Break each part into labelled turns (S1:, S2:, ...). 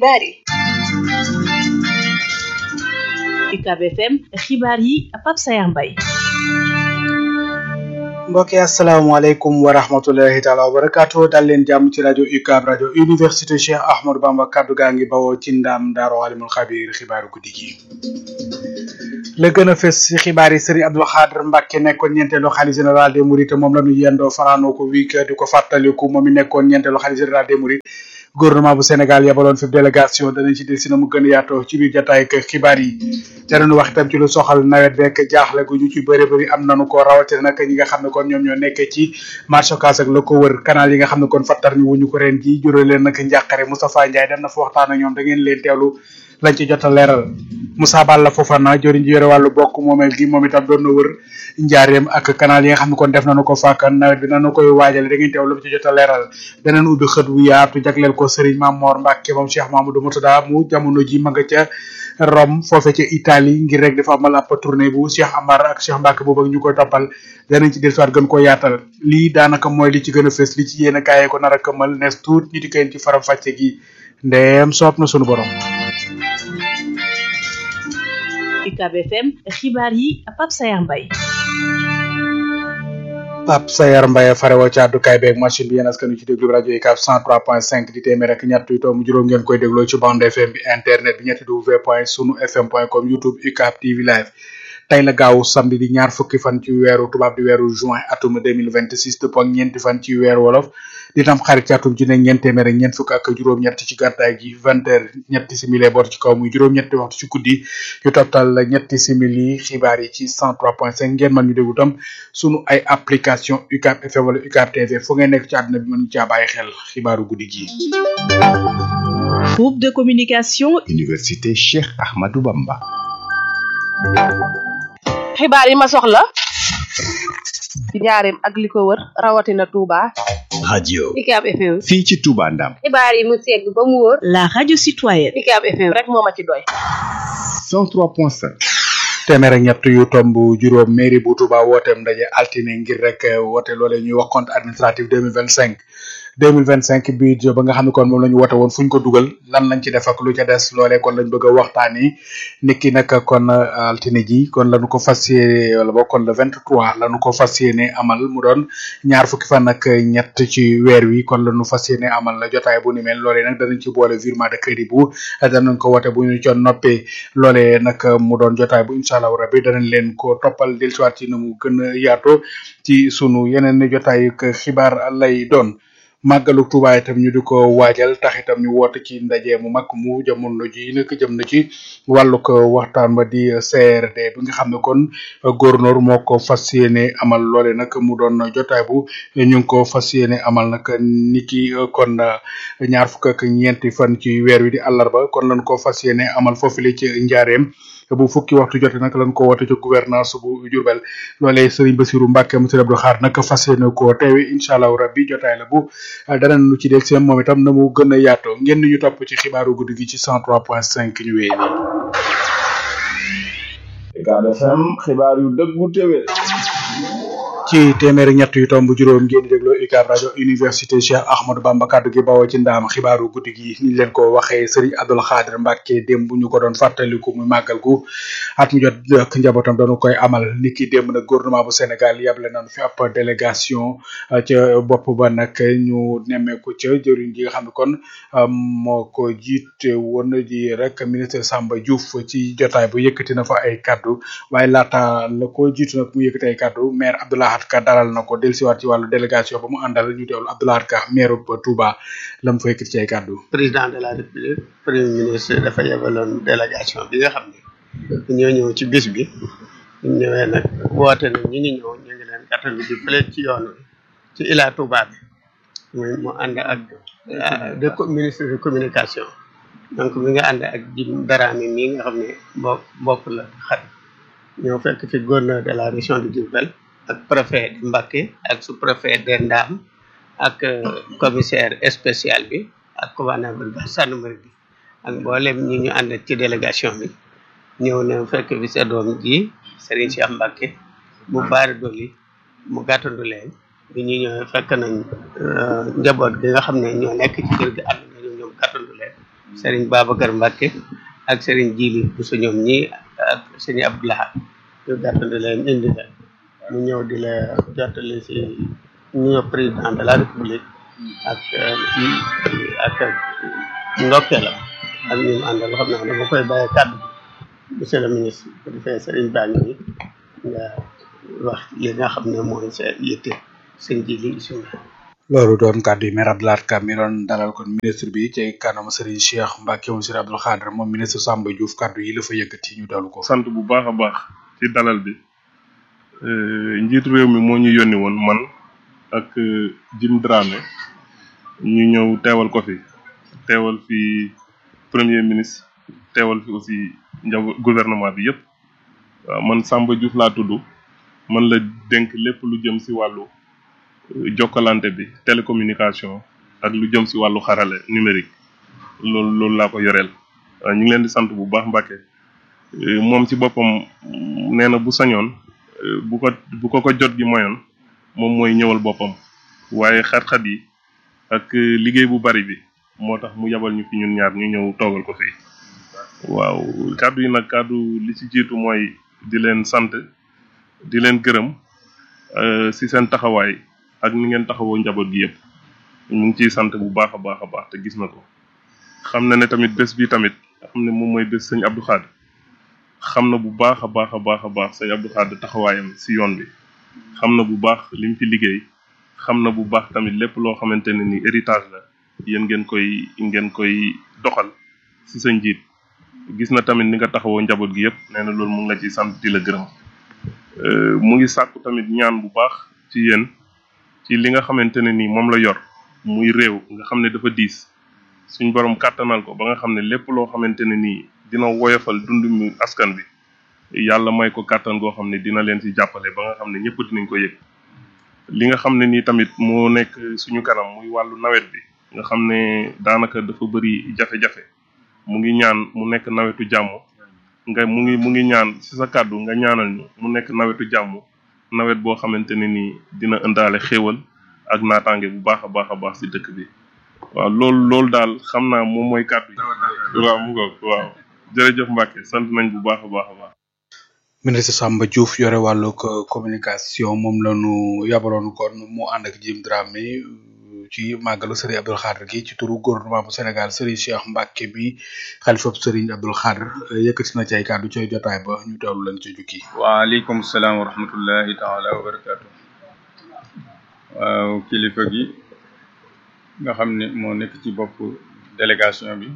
S1: xibaar yi
S2: UCAB FM xibaar yi Pape Sayar Mbaye
S3: mbokk yi asalaamaaleykum wa rahmatullahi taala wa barakaatu dal leen jàmm ci rajo UCAB rajo université Cheikh Ahmadou Bamba kaddu gaa ngi bawoo ci ndaam daaru alimul xabiir xibaaru guddi gi la gën a fës ci xibaar yi Serigne Abdou Khadre Mbacke nekkoon ñeenteelu xalifa général des Mourides moom la ñu yendoo fanaanoo ko wii di ko fàttaliku moom mi nekkoon ñeenteelu xalifa général des Mourides gouvernement bu Sénégal yabaloon fi délégation danañ ci del si na mu gën a yaatoo ci biir jotaay ak xibaar yi danañu wax itam ci lu soxal nawet beeg jaaxle gu ñu ci bëri bëri am nañu ko rawatina nag ñi nga xam ne kon ñoom ñoo nekkee ci marché Ocass ak la ko wër canal yi nga xam ne kon fattar ñu wuñu ko ren ji jural leen nag njàqare Moustapha Ndiaye dem na fa waxtaan ak ñoom da ngeen leen teewlu lañ ci jot a leeral Moussa Balla Fofana joriñ ji yore wàllu bokk moomeel gi moom itam doon na wër njaareem ak canal yi nga xam ne kon def nañu ko fàkkan nawet bi nanu koy waajale da ngeen teew lu ci jot a leeral daneen ubbi xët wu yaatu jagleel ko Serigne Mamor Mbacke moom Cheikh Mamadou Moutada mu jamono ji ma nga ca Rome foofe ca Italie ngir rek dafa amal ab tournée bu Cheikh Amar ak Cheikh Mbacke boobu ak ñu koy toppal danañ ci dellusiwaat gën koo yaatal lii daanaka mooy li ci gën a fës li ci yéen a kaayee ko nar a këmal nees tuut ñu di koy ci faram fàcce gi ndeem soob na sunu borom
S2: UCAB FM xibaar yi Pape Sayar Mbaye
S3: Pape Sayar Mbaye farewo ci àddukaay beeg machine bi yéen askan wi ci déglu rajo UCAB 103.5 di téeméer ak ñett yu tomb juróom ngeen koy dégloo ci bande FM bi internet bi ñetti w point sunu fm point com youtube UCAB TV live tey la gaawu samedi di ñaar fukki fan ci weeru tubaab di weeru juin atum 2026 dëppoo ak ñeenti fan ci weeru wolof di tam xarit ci atum ci ne ñeent téeméer ak ñeent fukk ak juróom-ñett ci gàddaay gi vingt heures ñetti simili bor ci kaw muy juróom-ñetti waxtu ci guddi yu tottal ñetti simili xibaar yi ci 103.5 ngeen mën ñu déglu tam sunu ay application UCAB FM wala UCAB TV fu ngeen nekk ci àdduna bi mën caa bàyyi xel xibaaru guddi gi.
S2: groupe de communication.
S4: université Cheikh Ahmadou Bamba.
S1: xibaar yi ma soxla ci njaareem ak li ko wër rawatina Touba.
S4: radio
S1: UCAB FM.
S4: fii ci Touba Ndam.
S1: xibaar yi mu segg ba mu wóor.
S2: la radio citoyenne.
S1: UCAB FM rek moo ma ci doy.
S4: 103.5.
S3: téeméer ak ñett yu tomb juróom mairie bu Touba wooteem ndaje altine ngir rek woote loole ñuy wax compte administratif 2025 2025 budget ba nga xam ne kon moom la ñu woote woon fu ñu ko dugal lan lañ ci def ak lu ca des loolee kon lañ bëgg a waxtaani niki nag kon altine ji kon lañu ko fas yéene wala boog kon le 23 lañu ko fas yéene amal mu doon ñaar fukki fan ak ñett ci weer wi kon lañu fas yéene amal la jotaay bu ni mel loolee nag danañ ci boole virement de crédit bu danañ ko woote bu ñu co noppee loolee nag mu doon jotaay bu incha allah rabbi danañ leen ko toppal dellusiwaat ci na mu gën a yaatoo ci sunu yeneen jotaay xibaar lay doon màggalu Tuuba itam ñu di ko waajal tax itam ñu woote ci ndaje mu mag mu jamono ji nag jëm na ci wàllu ko waxtaan ba di CRD bi nga xam ne kon gouverneur moo ko fas yéene amal loole nag mu doon jotaay bu ñu ngi ko fas yéene amal nag niki kon ñaar fukk ak ñeenti fan ci weer wi di àllarba kon lañ ko fas yéene amal foofu li ci njaareem bu fukki waxtu jote nag lañ ko woote ci gouvernance bu Diourbel loolee Serigne Bassirou Mbacke monsieur Abdou Khadre nag fas yéene ko teewe incha allahu rabbi jotaay la bu danañ lu ci del seen moom itam na mu gën a yaatoo ngeen ñu topp ci xibaaru guddi gi ci 103.5 ñu wéy
S5: UCAB FM xibaar yu dëggu téwé
S3: ci téeméeri ñett yu tomb juróom ngeen di dégloo UCAB rajo université Cheikh Ahmadou Bamba kaddu gi bawoo ci ndaam xibaaru guddi gi ni leen ko waxee Serigne Abdou Khadre Mbacke démb bu ñu ko doon fàttaliku muy màggal gu at mu jot ak njabootam dañu koy amal niki démb nag gouvernement bu Sénégal yable nañu fi ab délégation ca bopp ba nag ñu nemmeeku ca jëriñ ji nga xam ne kon moo ko jiite woon di rek ministre Samba Diouf ci jotaay bu yëkkati na fa ay kaddu waaye laata la ko jiitu nag mu yëkkati ay kaddu maire Abdoulaye Ka dalal na ko dellusiwaat ci wàllu délégation ba mu àndal ñu teewlu Abdoulaye Ka maire ba Touba la mu fa yëkkati ci ay kaddu.
S6: président de la république premier ministre dafa yebaloon délégation bi nga xam ne ñoo ñëw ci bis bi ñu ñëwee nag woote na ñi ngi ñëw ñu ngi leen gàttandu ji fële ci yoon wi ci Ila Touba bi muy mu ànd ak de ministre de communication donc mi nga ànd ak Jim Darame mii nga xam ne mbokk mbokk la xarit ñëw fekk fi gouverneur de la région de Diourbel ak préfet de Mbacké ak sous préfet de Ndam ak commissaire spécial bi ak commandant de gendarmerie bi ak mboolem ñi ñu ànd ci délégation bi ñëw na fekk fi sa doom ji Serigne Cheikh Mbacké mu baari doli mu gàttandu leen bi ñu ñëwee fekk nañ njaboot gi nga xam ne ñoo nekk ci kër gi ànd nañu ñoom gàttandu leen Serigne Babacar Mbacke ak Serigne Djili bu sa ñoom ñi ak Serigne Abdoulaye ñu gàttandi leen indi la mu ñëw di la jottali si nuyoo président de la république ak ak ndokkeelam ak ñu mu àndal xam naa dama koy bàyyi kàddu monsieur le ministre bu defee Serigne Ba ngi nga wax li nga xam ne mooy sa yitte sëñ Djili bisimilah.
S3: loolu doon kàddu yi maire Abdoulaye Ka mi doon dalal kon ministre bi ci kanam Serigne Cheikh Mbacke moom Serigne Abdou Khadre moom ministre Samba Diouf kàddu yi la fa yëkkati ñu dalu ko.
S7: sant bu baax a baax ci dalal bi njiitu réew mi moo ñu yónni woon man ak Jim Dramé ñu ñëw teewal ko fi teewal fi premier ministre teewal fi aussi njaw gouvernement bi yëpp waaw man Samba Diouf laa tudd man la dénk lépp lu jëm si wàllu jokkalante bi télécommunication ak lu jëm si wàllu xarale numérique loolu loolu laa ko yoreel waaw ñu ngi leen di sant bu baax Mbacke moom ci boppam nee na bu sañoon bu ko bu ko ko jot gi moyoon moom mooy ñëwal boppam waaye xat-xat yi ak liggéey bu bari bi moo tax mu yabal ñu fi ñun ñaar ñu ñëw toogal ko fii waaw kàddu yi nag kàddu li ci jiitu mooy di leen sant di leen gërëm si seen taxawaay ak ni ngeen taxawoo njaboot gi yëpp ñu ngi ciy sant bu baax a baax a baax te gis na ko xam na ne tamit bés bi tamit xam ne moom mooy bés sëñ Abdou Khadre xam na bu baax a baax a baax a baax sëñ Abdou Khadre taxawaayam si yoon bi xam na bu baax lim fi liggéey xam na bu baax tamit lépp loo xamante ne ni héritage la yéen ngeen koy ngeen koy doxal si sa njiit gis na tamit ni nga taxawoo njaboot gi yëpp nee na loolu mu ngi la ci sant di la gërëm mu ngi sàkku tamit ñaan bu baax ci yéen ci li nga xamante ne ni moom la yor muy réew nga xam ne dafa diis suñ borom kàttanal ko ba nga xam ne lépp loo xamante ne nii dina woyofal dund mu askan bi yàlla may ko kàttan goo xam ne dina leen ci jàppale ba nga xam ne ñëpp dinañ ko yëg li nga xam ne nii tamit moo nekk suñu kanam muy wàllu nawet bi nga xam ne daanaka dafa bëri jafe-jafe mu ngi ñaan mu nekk nawetu jàmm nga mu ngi mu ngi ñaan ci sa kàddu nga ñaanal ñu mu nekk nawetu jàmm nawet boo xamante ne nii dina ëndaale xéewal ak naataange bu baax a baax a baax ci dëkk bi waaw loolu loolu daal xam naa moom mooy kàddu yi waaw mu ngoog waaw jërëjëf Mbacke sant nañ bu baax a baax a baax
S3: ministre Samba Diouf yore wàllug communication moom la ñu yabaloon kon mu ànd ak Jim Dramé ci màggalu Serigne Abdou Khadre gi ci turu gouvernement bu Sénégal Serigne Cheikh Mbacke bi xalifab Serigne Abdou Khadre yëkkati na ci ay kàddu ci jotaay ba ñu teewlu leen ci jukki.
S8: waaleykum salaam wa rahmatullahi taala wa barakaatu. waaw kilifa gi nga xam ne moo nekk ci bopp délégation bi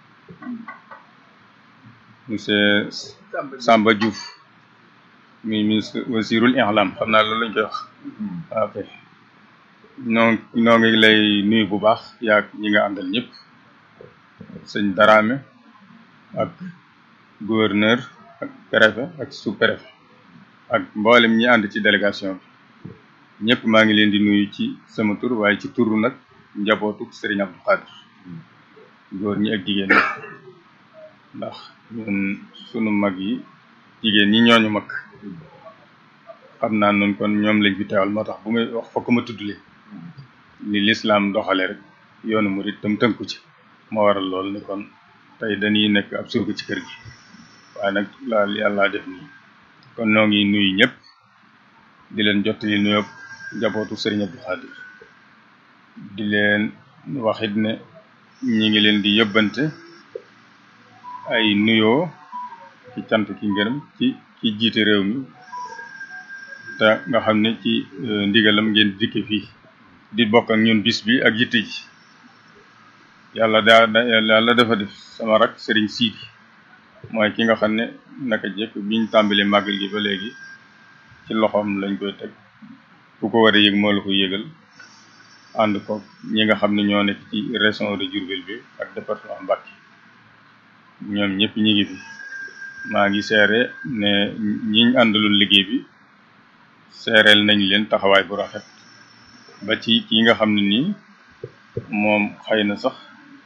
S8: monsieur Samba Diouf mi ministre wasirul ihlam xam naa loolu lañ koy wax ok noo noo ngi lay nuyu bu baax yaag ñi nga àndal ñëpp sëñ Darame ak gouverneur ak préfet ak sous préfet ak mboolem ñi ànd ci délégation bi ñëpp maa ngi leen di nuyu ci sama tur waaye ci turu nag njabootu Serigne Abdou Khadre góor ñi ak jigéen ñi ndax ñun sunu mag yi jigéen ñi ñooñu mag xam naa noonu kon ñoom lañ fi teewal moo tax bu may wax fokk ma tudd leen ni lislaam doxale rek yoonu murit tam tënku ci moo waral lool ni kon tey dañuy nekk ab surga ci kër gi waaye nag laal yàlla def nii kon noo ngi nuyu ñëpp di leen jottali nuyoo njabootu Serigne Abdou Khadre di leen waxit ne ñi ngi leen di yëbbante ay nuyoo ci cant ki ngërëm ci ci jiite réew mi te nga xam ne ci ndigalam ngeen dikke fii di bokk ak ñun bis bi ak yitte ji yàlla daa yàlla dafa def sama rak Serigne Sidi mooy ki nga xam ne naka jekk biñ tàmbalee màggal gi ba léegi ci loxoom lañ koy teg ku ko war a yëg moo la ko yëgal ànd ko ñi nga xam ne ñoo nekk ci région de Diourbel bi ak département Mbacké ñoom ñëpp ñi ngi fi maa ngi seere ne ñiñ àndaloon liggéey bi seereel nañ leen taxawaay bu rafet ba ci ki nga xam ne nii moom xëy na sax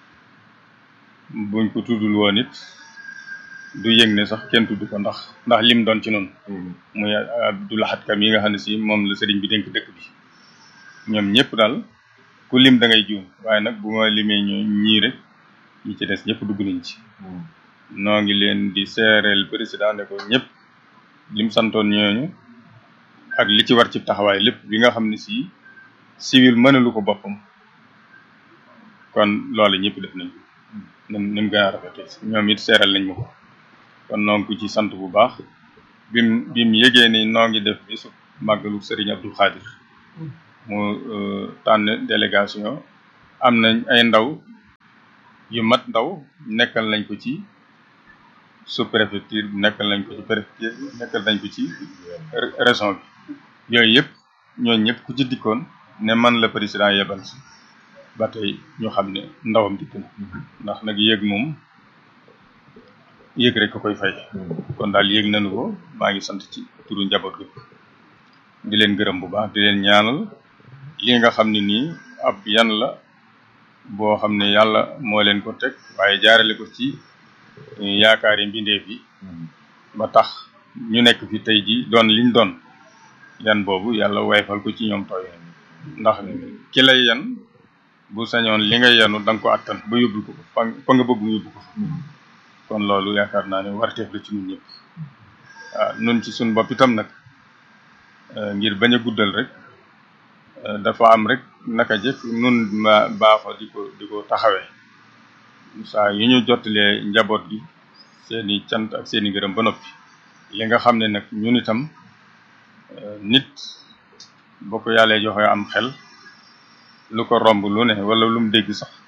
S8: buñ ko tuddul woon it du yëg ne sax kenn tudd ko ndax ndax lim doon ci noonu muy Abdou Lahad Kam yi nga xam ne si moom la sëriñ bi dénk dëkk bi ñoom ñëpp daal ku lim da ngay juum waaye nag bu ma limee ñoo ñii rek yi ci des ñëpp dugg nañ ci noo ngi leen di seereel président ne ko ñëpp lim santoon ñooñu ak li ci war ci taxawaay lépp bi nga xam ne si civil mënalu ko boppam kon loolu ñëpp def nañ ko nim ni mu gën a rafetee ñoom it seeral nañ ma ko kon noo ngi ko ci sant bu baax bim bim yëgee ni noo ngi def bisu màggalu Serigne Abdou Khadir mu tànn délégation am nañ ay ndaw yu mat ndaw nekkal nañ ko ci sous préfecture bi nekkal nañ ko ci préfecture bi nekkal nañ ko ci région bi yooyu yëpp ñooñu ñëpp ku ci dikkoon ne man la président yebal si ba tey ñu xam ne ndawam dikk na ndax nag yéeg moom yéeg rek ko koy fay kon daal yéeg nañu ko maa ngi sant ci turu njaboot gi di leen gërëm bu baax di leen ñaanal li nga xam ne nii ab yan la boo xam ne yàlla moo leen ko teg waaye jaarale ko ci yaakaari mbindeef yi ba tax ñu nekk fi tey ji doon liñ doon yan boobu yàlla wayfal ko ci ñoom tooy ndax ki lay yan bu sañoon li nga yanu da nga ko attan ba yóbbul ko fa fa nga bëgg mu yóbbu ko kon loolu yaakaar naa ne warteef la ci ñun ñëpp waaw nun ci suñ bopp itam nag ngir bañ a guddal rek dafa am rek naka jëkk nun ma baaxoo di ko di ko taxawee saa yu ñu jottalee njaboot gi seeni cant ak seeni gërëm ba noppi li nga xam ne nag ñun itam nit boo ko yàllee joxe am xel lu ko romb lu ne wala lu mu dégg sax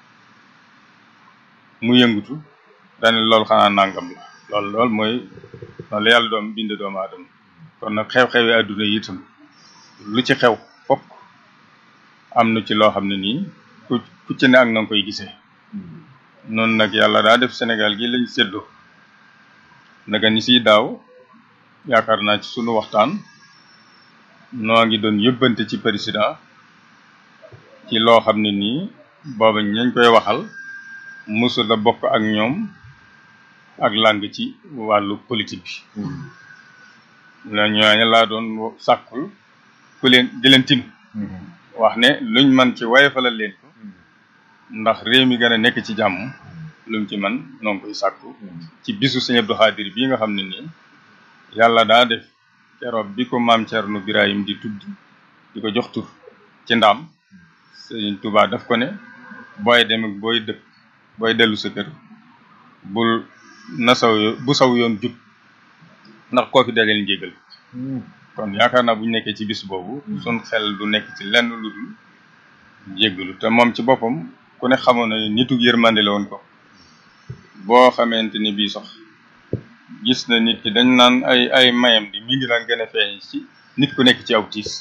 S8: mu yëngutu dane loolu xanaa nangam la loolu loolu mooy noonu la yàlla doom bind doomu aadama kon nag xew-xewi àdduna yi itam lu ci xew fokk am na ci loo xam ne nii ku ku ci ne ak na nga koy gisee noonu nag yàlla daa def Sénégal gi lañ séddoo naka ni siy daaw yaakaar naa ci sunu waxtaan noo ngi doon yóbbante ci président ci loo xam ne nii booba ñañ koy waxal musu la bokk ak ñoom ak làng ci wàllu politique bi la ñooñu laa doon sàkkul ku leen di leen tin wax ne luñ man ci waye falal leen ko ndax réew mi gën a nekk ci jàmm luñ ci man noo ngi koy sàkku ci bisu Sëñ Abdou Khadir bii nga xam ne nii yàlla daa def keroog bi ko maam Thierno Birahim di tudd di ko jox tur ci ndaam Sëñ Tuubaa daf ko ne booy dem ak booy dëkk booy dellu sa kër bul na saw yo bu saw yoon jub ndax koo fi daleen njégal kon yaakaar naa bu ñu nekkee ci bis boobu sun xel du nekk ci lenn lu dul jéggalu te moom ci boppam ku ne xamoon na nitu yërmande la woon ko boo xamante ni bii sax gis na nit ki dañ naan ay ay mayam di mi ngi daan gën a feeñ ci nit ku nekk ci aw tiis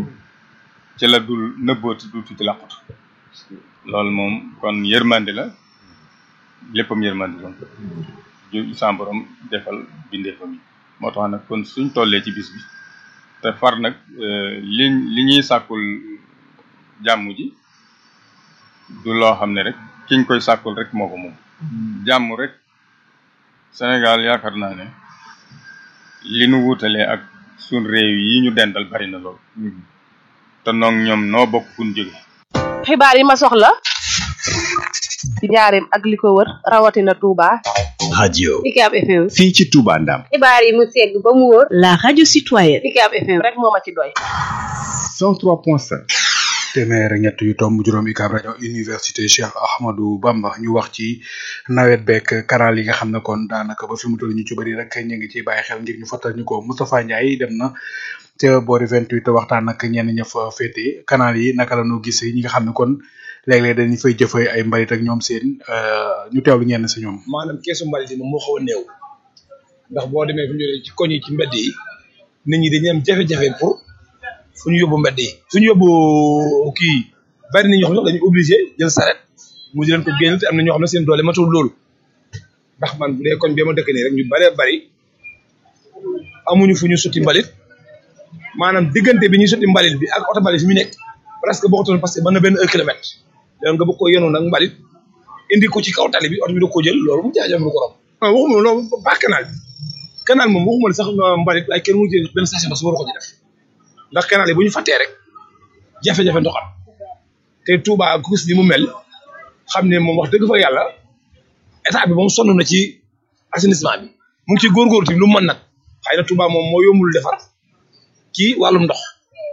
S8: ci la dul nëbbooti du tuuti làqatu loolu moom kon yërmande la léppam yërmande la ju sa borom defal bindeefam yi moo tax nag kon suñ tollee ci bis bi te far nag li li ñuy sàkkul jàmm ji du loo xam ne rek kiñ koy sàkkul rek moo ko moom jàmm rek Sénégal yaakaar naa ne li nu wuutalee ak suñ réew yi ñu dendal bari na lool te noog ñoom noo bokk fu ñu jóge
S1: xibaar yi ma soxla ci njaareem ak li ko wër rawatina Touba.
S4: radio
S2: UCAB FM.
S4: fii ci Touba Ndam
S2: xibaar yi mu segg ba mu wóor. la radio citoyenne. UCAB FM.
S1: rek moo ma ci doy.
S4: 103.5
S3: téeméer ak ñett yu tomb juróom UCAB rajo université Cheikh Ahmadou Bamba ñu wax ci nawet beeg canal yi nga xam ne kon daanaka ba fi mu toll ñu ci bëri rek ñu ngi ciy bàyyi xel ngir ñu fàttali ñu ko Moustapha Ndiaye dem na ca boori 28 waxtaan ak ñenn ña fa féete canal yi naka la ñu gisee ñi nga xam ne kon léeg-léeg dañu fay jëfee ay mbalit ak ñoom seen ñu teewlu ñenn si ñoom.
S9: maanaam keesu mbalit yi moom moo xaw a néew ndax boo demee fu ñu ci koñ yi ci mbedd yi nit ñi dañuy am jafe-jafe pour fu ñu yóbbu mbedd yi suñu yóbbu kii bari na ñoo xam ne dañu obligé jël saret mu di leen ko génn te am na ñoo xam ne seen doole matul loolu ndax man bu dee koñ bi ma dëkk nii rek ñu baree bari amuñu fu ñu sotti mbalit maanaam diggante bi ñuy sotti mbalit bi ak oto mbalit fi mu nekk presque bokkatoon parce que mën na benn un kilomètre léegi nga bëgg ko yenoon nag mbalit indi ko ci kaw tali bi oto bi da ko jël loolu mu jaajëf lu ko romb. waaw waxuma loolu pas canal bi canal moom waxuma la sax mbalit waaye kenn mënu ci benn station ba su war ko ci def ndax canal yi bu ñu fàttee rek jafe-jafe ndox am te Touba ku gis ni mu mel xam ne moom wax dëgg fa yàlla état bi moom sonn na ci assainissement bi mu ngi ci góorgóorlu tamit lu mu mën nag xëy na Touba moom moo yombul defar ci wàllum ndox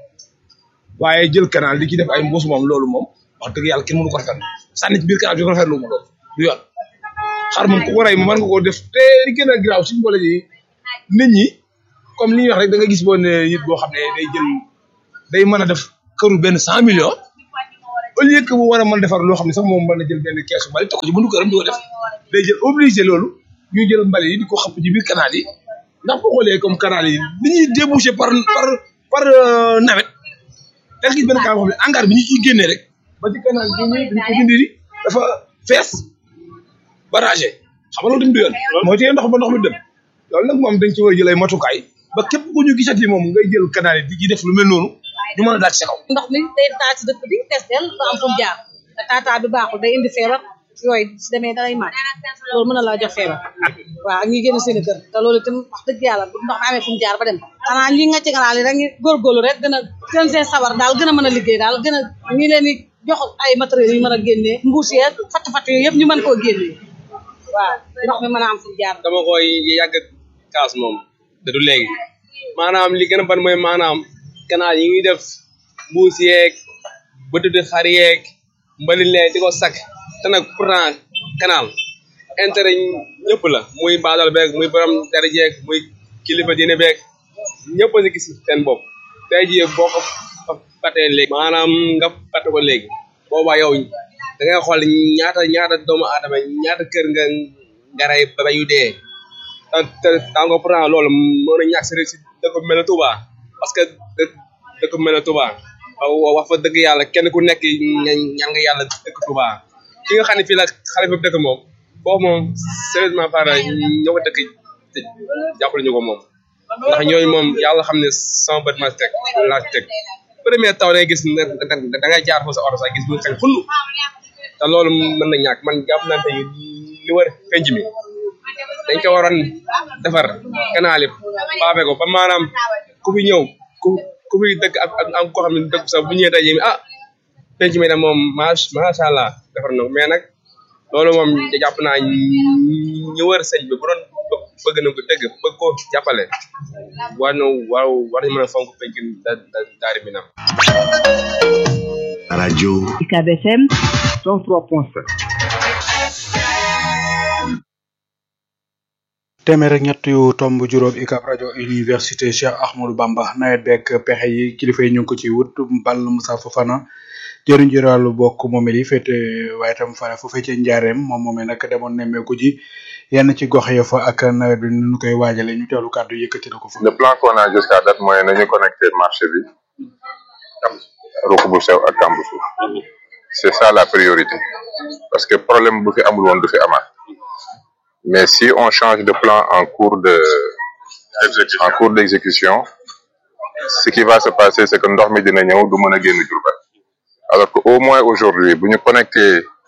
S9: waaye jël canal di ci def ay mbuus moom loolu moom wax dëgg yàlla kenn mënu ko rafetlu sànni ci biir canal bi ko rafetlu ma loolu du yoon xar moom ku ko rey moom mën nga koo def te li gën a garaaw suñu boole ji nit ñi comme li ñuy wax rek da nga gis boo ne nit boo xam ne day jël day mën a def këru benn cent millions au lieu que mu war a mën a defar loo xam ne sax moom mën na jël benn keesu mbali teg ko ci buntu këram di ko def day jël obligé loolu ñu jël mbali yi di ko xapp ci biir canal yi ndax boo xoolee comme canal yi li ñuy débouché par par par nawet da nga gis benn canal boo xam ne hangar bi ñu ciy génnee rek ba ci canal bi ñu dañ ko dindi dafa fees barragé xam nga loolu tamit du yoon mooy teye ndox ba ndox mi dem loolu nag moom dañ ci war a jël ay matukaay ba képp ku ñu gisati moom ngay jël canal yi di ci def lu mel noonu ñu mën a daal ci sa kaw
S10: ndox mi day taa ci dëkk bi fees del ba am fu mu jaar te taataa bi baaxul day indi feebar yooyu si demee dalay màgg loolu mën na laa jox feebar waaw ak ñi génn seen i kër te loolu itam wax dëgg yàlla bu ndox mi amee fu mu jaar ba dem xanaa ñi ngacc canal yi rek ñu góorgóorlu rek gën a gën seen sabar daal gën a mën a liggéey daal gën a ñi leen di jox ay matériels yu mën a génnee mbuus yeeg fatt fatt yooyu yëpp ñu mën koo génnee waaw ndox mi mën a am fu mu jaar
S11: dama koy yàgg kaas moom te du léegi maanaam li gën a ban mooy maanaam canal yi ñuy def mbuus yeeg bëtuti xar yeeg mbalit lee di ko sakk te nag pourtant canal intérêt ñëpp la muy baadal beeg muy borom dara jeeg muy kilifa diine beeg ñëpp a si gis seen bopp tey jii boo ko fatee léegi maanaam nga fate ko léegi boobaa yow da ngay xool ñaata ñaata doomu aadama ñaata kër nga ngaray ba yu dee te te tàngo pourtant loolu mën na ñàkk si si dëkk bu mel ne Touba parce que dëkk bu mel ne Touba wax fa dëgg yàlla kenn ku nekk ñaan nga yàlla dëkk Touba ki nga xam ne fii la xale bi dëkk moom foofu moom sérieusement parle ñoo ko dëkk jàppale ñu ko moom ndax ñooñu moom yàlla xam ne sama bët ma teg laa teg premier taw day gis da ngay jaar foofu sa oto sax gis bu xañ xunn te loolu mën na ñàkk man jàpp naa tey li war penc mi dañ ko waroon defar canal yi paafe ko ba maanaam ku fi ñëw ku ku fi dëkk ak ak koo xam ne dëkk sax bu ñëwee tey ah penc mi de moom macha allah defar na ko mais nag loolu moom jàpp naa ñu wër sëñ bi bu doon bëgg na ko dëgg bëgg ko jàppale war na war war nañu mën a fonk penc da da daari mi nam
S4: radio
S2: UCAB FM
S4: 103.7
S3: téeméer ak ñett yu tomb juróom UCAB rajo université Cheikh Ahmadou Bamba nawet beeg pexe yi kilifa yi ñu ngi ko ci wut Bal Moussa Fofana jëriñ ji wàllu bokk moomel yi féete waaye tam fare foofee ca njaareem moom moomee nag demoon nemmeeku ji yenn ci gox ya fa ak nawet bi nu ñu koy waajale ñu teewlu kàddu yëkkati na ko fa.
S12: le plan qu'on a jusqu'à date mooy nañu connecté marché bi ruq bu sew ak kamb suuf c'est ça la priorité parce que problème bu fi amul woon du fi amaat mais si on change de plan en cours de en cours d'exécution ce qui va se passer c'est que ndox mi dina ñëw du mën a génn Diourbel alors que au moins aujourd'hui bu ñu connecté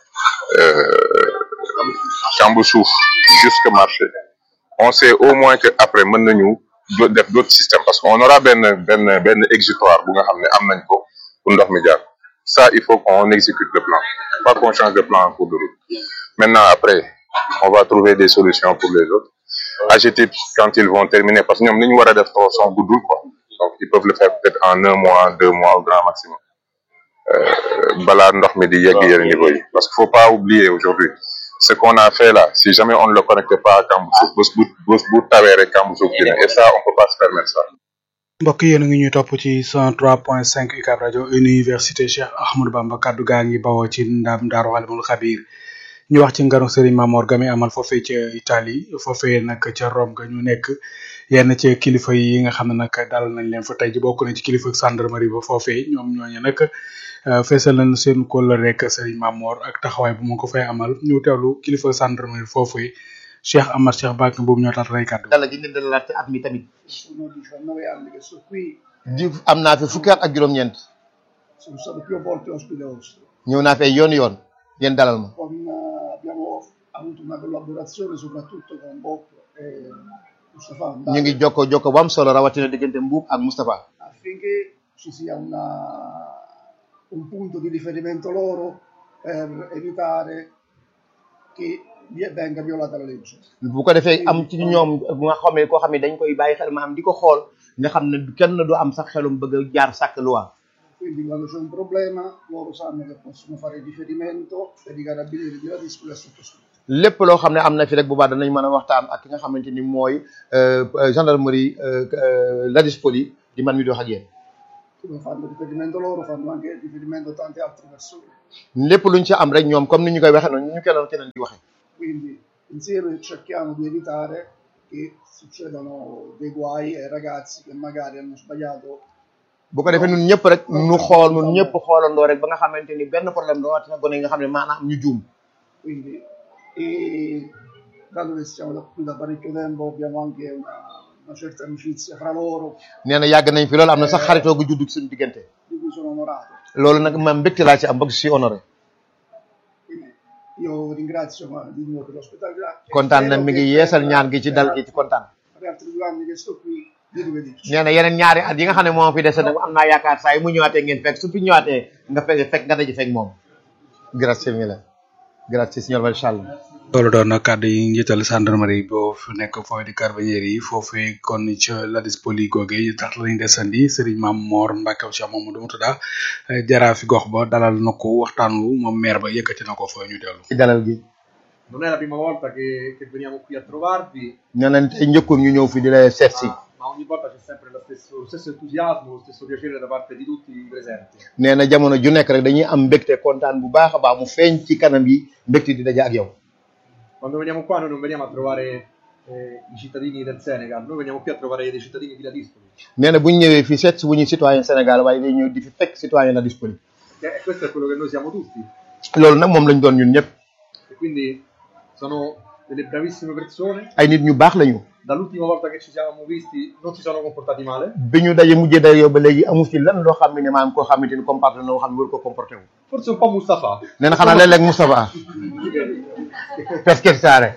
S12: kamb suuf jusque marché on sait au moins que après mën nañu def d'autres systèmes parce que on aura benn benn benn exutoire bu nga xam ne am nañ ko pour ndox mi jaar ça il faut qu'on exécute le plan pas qu'on change de plan en cours de route maintenant après on va trouver des solutions pour les autres AGETIP quand ils vont terminer parce que ñoom ni ñu war a def tronçon guddul quoi donc ils peuvent le faire peut-être en un mois deux mois au grand maximum balaa ndox mi di yegg yenn niveau yi parce qu'il faut pas oublier aujourd'hui ce qu'on a fait là si jamais on ne le connecte pas à Kamb Suuf bés bu bés bu tawee rek Kamb Suuf dina et ça on peut pas se permettre ça
S3: mbokk yéen a ngi ñuy topp ci 103.5 UCAB rajo université Cheikh Ahmadou Bamba kaddu gaa ngi bawoo ci ndam Daaru Alimul Xabiir ñu wax ci ngaru Serigne Mamor Gami amal foofee ca Italie foofee nag ca Rome ga ñu nekk yenn ci kilifa yi nga xam ne nag dal nañ leen fa tey ji bokk na ci kilifa gendarmerie ba foofee ñoom ñooñu nag feesal nañ seen kóllëre rek Serigne Mamor ak taxawaay bu mu ko fay amal ñu teewlu kilifa gendarmerie foofee Cheikh Amar Cheikh Bakk boobu ñoo tax rey kàddu
S13: dala gi leen dalalaat ci at mi tamit di am naa fi fukki at ak juróom-ñeent ñëw naa fi ay yoon yoon ngeen dalal ma ñu ngi jokko jokko bu am solo rawatina diggante Mbuub ak Moustapha
S14: affinché ci sia una, un punto di riferimento loro per evitare che vi- venga violata la legge.
S13: bu ko defee am ci ñoom bu nga xamee koo xam ne dañ koy bàyyi xel maanaam di ko xool nga xam ne kenn du am sax xelum bëgg a jaar sàkk loi
S14: Quindi quando c'è un problema loro sanno che possono fare riferimento per i carabinieri di Ladispoli e sottoscritto.
S13: lépp loo xam ne am na fi rek bu baax danañ mën a waxtaan ak ki nga xamante ni mooy euh, euh, gendarmerie euh, euh, Ladispoli di man mi di wax ak yéen
S14: Come fanno riferimento loro, fanno anche riferimento a tante altre persone.
S13: lépp luñ ci am rek ñoom comme ni ñu koy waxee noonu ñu keneen keneen di waxee
S14: Quindi insieme cerchiamo di evitare che succedano dei guai ai ragazzi che magari hanno sbagliato
S13: bu ko defee ñun ñëpp rek ñu xool ñun ñëpp xoolandoo rek ba nga xamante ni benn problème doo waati na gone yi nga xam ne maanaam ñu juum
S14: Quindi, e dato che siamo da qui da parecchio tempo, abbiamo anche una, una certa amicizia fra loro,
S13: nee na yàgg nañ fi loolu am na sax xaritoo gu judd suñu diggante
S14: di cui sono onorato.
S13: loolu nag man mbégte laa ci am bëgg si honoré
S14: Io ringrazio ma, di nuovo per l'ospitalità. e
S13: kontaan na
S14: spero
S13: mi ngi
S14: che
S13: yeesal ñaan gi ci dal gi ci kontaan
S14: per gli altri due anni che sto qui, di rivederci.
S13: nee na yeneen ñaari at yi nga xam ne moom fi dese nag am naa yaakaar saa yi mu ñëwaatee ngeen fekk su fi ñëwaatee nga fekk fekk nga daje fekk moom grazie mille grazie signor Valchallo
S3: loolu doon na kàddu yi njiital gendarmerie boo fi nekk foofu di carabinieri yi foofee kon ca Ladispoli googe tax lañ desandi Serigne Mame Mor Mbacke Cheikh Mamadou Moutada jaraa fi gox ba dalal na ko waxtaan wu moom maire ba yëkkati na ko fa ñu dellu
S13: ci dalal gi
S15: Non è la prima volta che, che veniamo qui a trovarvi,
S13: nee nañ tey njëkkul ñu ñëw fi di la seet si
S15: ma ogni volta c'è sempre lo stesso, lo stesso entusiasmo, lo stesso piacere da parte di tutti i presenti.
S13: nee na jamono ju nekk rek dañuy am mbégte kontaan bu baax a baax mu feeñ ci kanam yi mbégte di daje ak yow
S15: Quando veniamo qua noi non veniamo a trovare eh, i cittadini del Senegal, noi veniamo qui a trovare dei cittadini di Ladispoli.
S13: nee na bu ñu ñëwee fii seet si wu ñu citoyen Sénégal waaye day ñëw di fi fekk citoyen la disponible
S15: Che questo è quello che noi siamo tutti.
S13: loolu nag moom lañ doon ñun ñëpp
S15: E quindi sono delle bravissime persone.
S13: ay nit ñu baax lañu
S15: Dall'ultima volta che ci siamo visti non si sono comportati male.
S13: bi ñu daje mujjee daje yow ba léegi amu fi lan loo xam ne maanaam koo xamante ni comporté na loo xam ne war ko comporté wu
S15: Forse un po' Mustafa.
S13: nee na xanaa léeg-léeg Moustapha per scherzare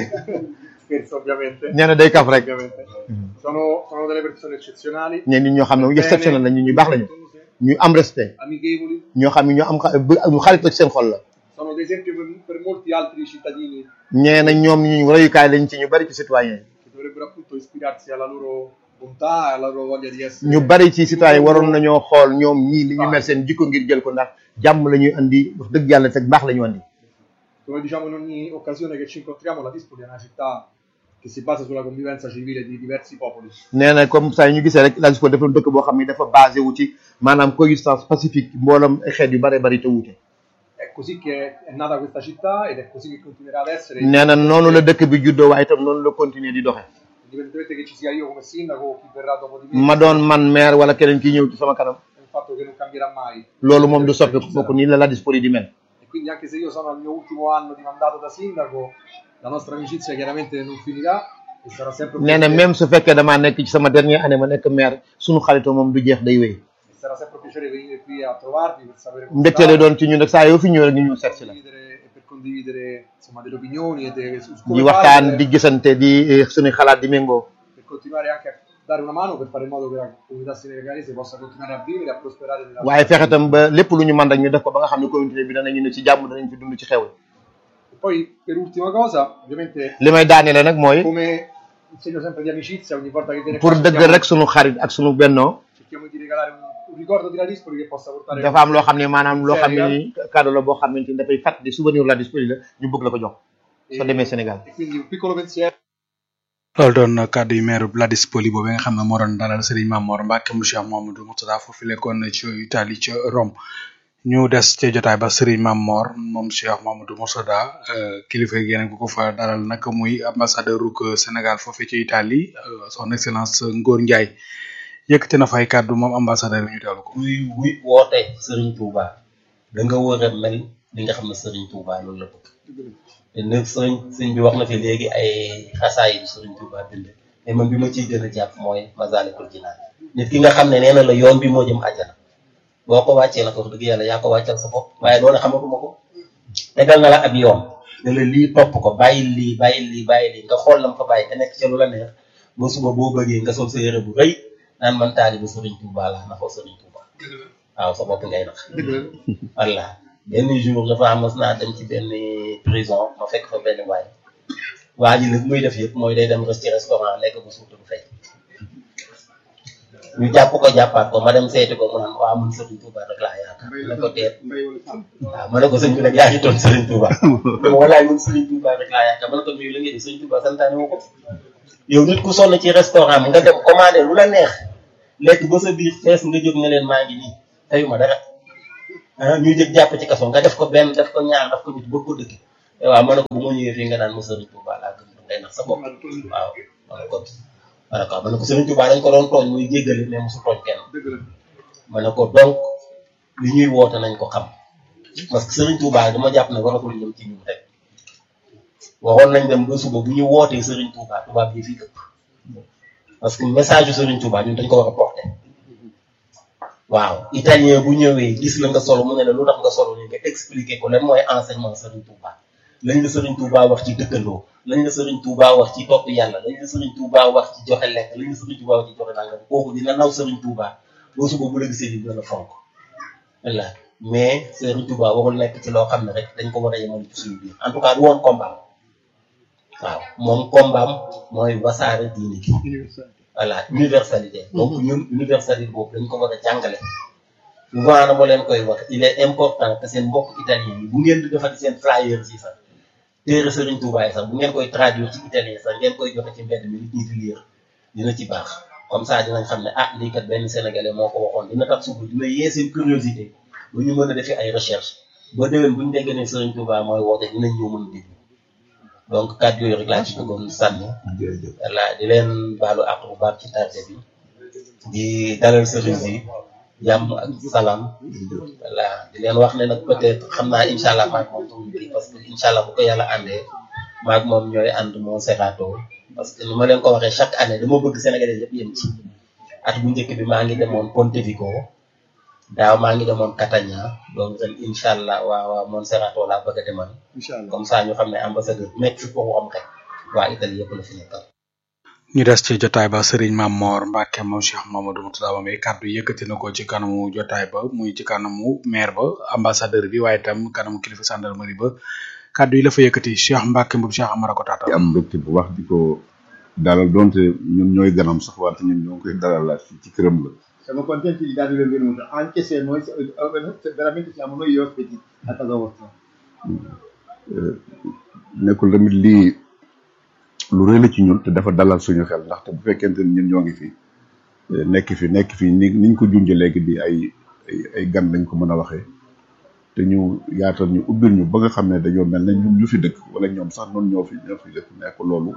S15: Scherzo ovviamente.
S13: nee na day kaf rek
S15: Ovviamente. Sono, sono delle persone eccezionali,
S13: ñeen nit ñoo xam ne mu exceptionnel la ñu ñu baax lañu ñu am respect
S15: amichevoli,
S13: ñoo xam ne ñu am xa- bu- ñu xarit ak seen xol la
S15: sono ad esempio per, per molti altri cittadini
S13: ñee na ñoom ñu royukaay lañ ci ñu bari ci citoyen yi
S15: che dovrebbero appunto ispirarsi alla loro bontà, alla loro voglia di essere.
S13: ñu bari ci citoyen waroon nañoo xool ñoom ñii li ñu mel seen jikko ngir jël ko ndax jàmm la ñuy andi wax dëgg yàlla teg baax la ñu andi
S15: Come diciamo in ogni occasione che ci incontriamo, la Dispoli è una città che si basa sulla convivenza civile di diversi popoli.
S13: nee na comme ça ñu gisee rek la ko dafa dëkk boo xam ne dafa basé wu ci maanaam coexistence pacifique mboolam ay xeet yu bare bari te wuute
S15: È così che è nata questa città ed è così che continuerà ad essere.
S13: nee na noonu la dëkk bi juddoo waaye itam noonu la continuer di doxe
S15: Indipendentemente che ci sia io come sindaco o chi verrà dopo di me,
S13: ma doon man maire wala keneen ki ñëw ci sama kanam
S15: è un fatto che non cambierà mai.
S13: loolu moom du soppi bokk nii la la disponi di mel
S15: E quindi anche se io sono al mio ultimo anno di mandato da sindaco, la nostra amicizia chiaramente non finirà e sarà sempre un
S13: nee na
S15: piacere-
S13: même su fekkee damaa nekk ci sama dernière année ma nekk maire sunu xaritoo moom du jeex day wéy
S15: e sarà sempre un piacere venire qui a trovarvi per sapere come
S13: mbégte
S15: state
S13: la doon ci ñun rek saa yoo fi ñëw rek ñu ñëw seet si la
S15: e per condividere insomma delle opinioni e de, su come
S13: di
S15: fare
S13: waxtaan
S15: per-
S13: di gisante di eh, suñuy xalaat di méngoo
S15: per continuare anche a dare una mano per fare in modo che la comunità senegalese possa continuare a vivere e a prosperare nella
S13: waaye fexe tam ba lépp lu ñu mën rek ñu def ko ba nga xam ne communauté bi danañu ne ci jàmm danañ fi dund ci xew
S15: E poi per ultima cosa, ovviamente
S13: li may daaneele nag mooy
S15: come un segno sempre di amicizia, ogni volta che viene
S13: pour
S15: qua
S13: dëgg
S15: cerchiamo-
S13: rek sunu xarit ak sunu bennoo
S15: cerchiamo di regalare un, un ricordo di Ladispoli che possa portare
S13: dafa am loo xam ne maanaam loo xam ne
S15: Senegal.
S13: ni cadeau la boo xamante ni dafay fàtt di souvenir la disponible la ñu bëgg la ko jox soo demee Sénégal
S15: E quindi un piccolo pensiero
S3: loolu doon kàddu yu maire Ladispoli boobu nga xam ne moo doon dalal Serigne Mame Mor Mbacke mu Cheikh Mamadou Moutada foofu lekkoon ci Italie ca Rome ñu des ca jotaay ba Serigne Mame Mor moom Cheikh Mamadou Moutada euh, kilifa gi yeneen ku ko fa dalal nag muy ambassadeur uk Sénégal foofu ci Italie euh, son excellence Ngor Ndiaye yëkkati na fay kàddu moom ambassadeur bi ñu teewlu ko.
S16: kuy wuy woote Serigne Touba da nga war a mel li nga xam ne Serigne Touba loolu la bëgg te nag sëriñ sëriñ bi wax na fi léegi ay xasaay yu Serigne Touba bind mais man bi ma ciy gën a jàpp mooy Masalikul Jinaan nit ki nga xam ne nee na la yoon bi moo jëm àjjana boo ko wàccee la ko wax dëgg yàlla yaa ko wàccal sa bopp waaye loolu xamatuma ko tegal na la ab yoon ne la lii topp ko bàyyi lii bàyyi lii bàyyi lii nga xool lam fa bàyyi te nekk ca lu la neex ba suba boo bëggee nga sol sa yére bu rëy naan man taalibu Serigne Touba laa naxoo Serigne Touba waaw sa bopp ngay nax walla benn jour dafa am mas naa dem ci benn prison ma fekk fa benn waay waa ji nag muy def yëpp mooy day dem ci restaurant lekk bu suur du fay ñu jàpp ko jàppaat ko ma dem seeti ko mu naan waa man Serigne Touba rek laa yaakaar ma ne ko teet waaw ma ne ko sëñ bi nag yaa ngi toon Serigne Touba walaay man Serigne Touba rek laa yaakaar ma ne ko nuyu la ngeen di Serigne Touba santaane wu ko yow nit ku sonn ci restaurant bi nga dem commandé lu la neex lekk ba sa biir fees nga jóg ne leen maa ngi nii tayuma dara ah ñuy jëg jàpp ci kaso nga def ko benn def ko ñaar def ko nit bëgg ko dëkk waaw ma ne ko bu ma ñëwee fii nga naan ma Serigne Touba laa gëm ngay nax sa bopp waaw ma ne ko ma ne ko ma ne ko Serigne Touba dañ ko doon tooñ muy jéggale mais mosu tooñ kenn ma ne ko donc li ñuy woote nañ ko xam parce que Serigne Touba dama jàpp ne waratul ñëw ci ñun rek waxoon nañ dem ba suba bu ñu wootee Serigne Touba tubaab yi fii ëpp parce que message yu Serigne Touba ñun dañ ko war a porter waaw italien bu ñëwee gis la nga solo mu ne la lu tax nga solo ni nga expliquer ko lan mooy enseignement Serigne Touba lañ la Serigne Touba wax ci dëkkandoo lañ la Serigne Touba wax ci topp yàlla lañ la Serigne Touba wax ci joxe lekk lañ la Serigne Touba wax ci joxe nangam kooku dina naw Serigne Touba boo suba bu la gisee dina la fonk walla mais Serigne Touba warul nekk ci loo xam ne rek dañ ko war a yemal ci suñu biir en tout cas du woon combat waaw moom combat mooy wasaare diine gi voilà universalité donc ñun universalité boobu dañ ko war a jàngale souvent na ma leen koy wax il est important que seen mbokk italien yi bu ngeen di defati seen flyers yi sax téere Serigne Touba yi sax bu ngeen koy traduire ci italien sax ngeen koy joxe ci mbedd mi nit ñi di lire dina ci baax comme ça dinañ xam ne ah lii kat benn sénégalais moo ko waxoon dina tax suba dina yee seen curiosité bu ñu mën a defee ay recherche ba déwén bu ñu déggee ne Serigne Touba mooy woote dinañ ñëw mën a déglu donc kàddu yooyu rek laa ci bëggoon sànni voilà di leen baalu àq bu baax ci tardé bi di dalal sëriñ bi jàmm ak salaam voilà di leen wax ne nag peut-être xam naa incha allah maag moom duñu kii parce que incha allah bu ko yàlla àndee maag moom ñooy ànd moo serato parce que ni ma leen ko waxee chaque année dama bëgg Sénégalais yëpp yem ci at bu njëkk bi maa ngi demoon Pontevico daaw maa ngi demoon Catania donc ren incha allah waa waa Monserrato laa bëgg a demal comme ça ñu xam ne ambassadeur nekk fi pour am rek waa Italie yëpp la fi nekkal
S3: ñu des ci jotaay ba Serigne Mame Mor Mbacke moom Cheikh Mamadou Moutada Mame kàddu yëkkati na ko ci kanamu jotaay ba muy ci kanamu maire ba ambassadeur bi waaye itam kanamu kilifa gendarmerie ba kàddu yi la fa yëkkati Cheikh Mbacke mbub Cheikh Amara ko taata
S4: am mbégte bu wax di ko dalal donte ñun ñooy ganam sax wante ñun ñoo ngi koy dalalaat fii ci këram la
S14: Siamo contenti di darvi il benvenuto, anche se noi eh, veramente siamo noi gli ospiti a casa vostra.
S4: nekkul tamit lii lu rëy la ci ñun te dafa dalal suñu xel ndaxte bu fekkente ni ñun ñoo ngi fi nekk fi nekk fi ni niñ ko junjee léegi di ay ay ay gan lañ ko mën a waxee te ñu yaatal ñu ubbil ñu ba nga xam ne dañoo mel ne ñun ñu fi dëkk wala ñoom sax noonu ñoo fi ñoo fi dëkk nekk loolu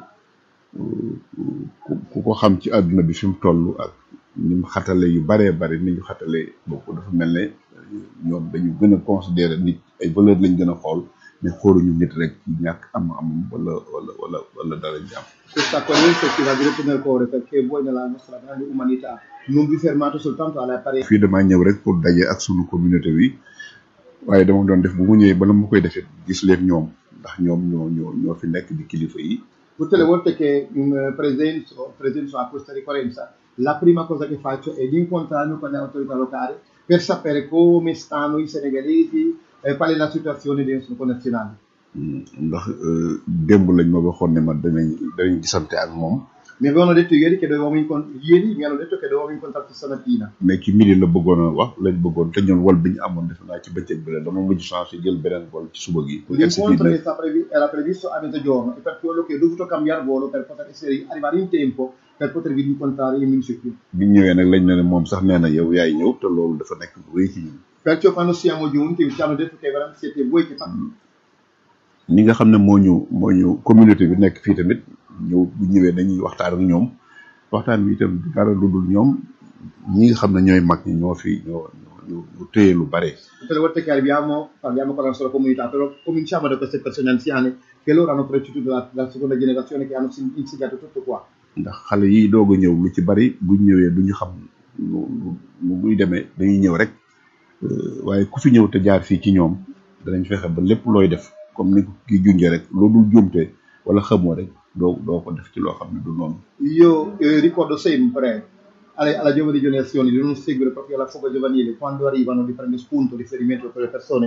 S4: ku ko xam ci àdduna bi fi mu toll ak ni mu xatale yu baree bari ni ñu xatale boobu dafa mel ne ñoom dañu gën a considérer nit ay valeur lañ gën a xool mais xooluñu nit rek ci ñàkk am am wala wala wala wala dara jàmm
S14: Questa accoglienza ci va diretto nel cuore perché voi nella nostra grande umanità non vi fermate soltanto alle apparenze.
S4: fii damaa ñëw rek pour daje ak sunu communauté bi waaye dama doon def bu mu ñëwee bala mu koy defee gis leen ñoom ndax ñoom ñoo ñoo ñoo fi nekk di kilifa yi
S14: Tutte le volte che mm, presenzo, presenzo a questa ricorrenza, la prima cosa che faccio è di incontrarmi con le autorità locali per sapere come stanno i senegalesi e qual è la situazione dei nostri connazionali.
S4: ndax démb lañ ma waxoon ne ma danañ danañ gisante ak moom
S14: Mi avevano detto ieri che dovevamo incontrare, ieri mi hanno detto che dovevamo incontrarci stamattina.
S4: mais ci midi la bëggoon a wax lañ bëggoon te ñun wol bi ñu amoon defe naa ci bëccëg bi la dama mujj changé jël beneen wol ci suba gi pour egsi fii
S14: L'incontro
S4: nag
S14: che sta previ- era previsto a mezzogiorno e per quello che ho dovuto cambiare volo per poter essere, arrivare in tempo per potervi incontrare in municipio.
S4: bi ñu ñëwee nag lañ ne ne moom sax nee na yow yaay ñëw te loolu dafa nekk lu rëy ci ñun
S14: Perciò quando siamo giunti ci hanno detto che veramente siete voi che fate.
S4: ñi nga xam ne moo ñu moo ñu communauté bi nekk fii tamit ñëw bu ñëwee dañuy waxtaan ak ñoom waxtaan bi itam du dara lu dul ñoom ñi nga xam ne ñooy mag ñi ñoo fi ñoo ñoo ñu téye lu bare
S14: Tutte le volte che arriviamo parliamo con la nostra comunità, però cominciamo da queste persone anziane che loro hanno preceduto la, la seconda generazione che hanno sin- insegnato tutto qua.
S4: ndax xale yi doog a ñëw lu ci bari buñ ñëwee du ñu xam nu nu nu muy demee dañuy ñëw rek euh, waaye ku fi ñëw te jaar fii ci ñoom danañ fexe ba lépp looy def comme ni ko kii junjee rek loo dul juumte wala xamoo rek doo doo ko def ci loo xam ne du noonu
S14: Io eh, ricordo sempre alle- alla giovane generazione di non seguire proprio la foga giovanile, quando arrivano di prendere spunto, riferimento per le persone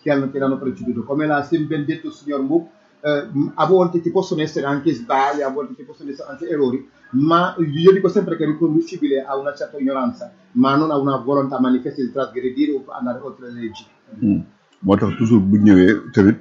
S14: che hanno, che l'hanno preceduto. Come l'ha sempre ben detto il signor Mook, eh, a volte ci possono essere anche sbagli, a volte ci possono essere anche errori, ma io dico sempre che è riconducibile a una certa ignoranza, ma non a una volontà manifesta di trasgredire o andare oltre le leggi.
S4: moo tax toujours bu ñëwee tamit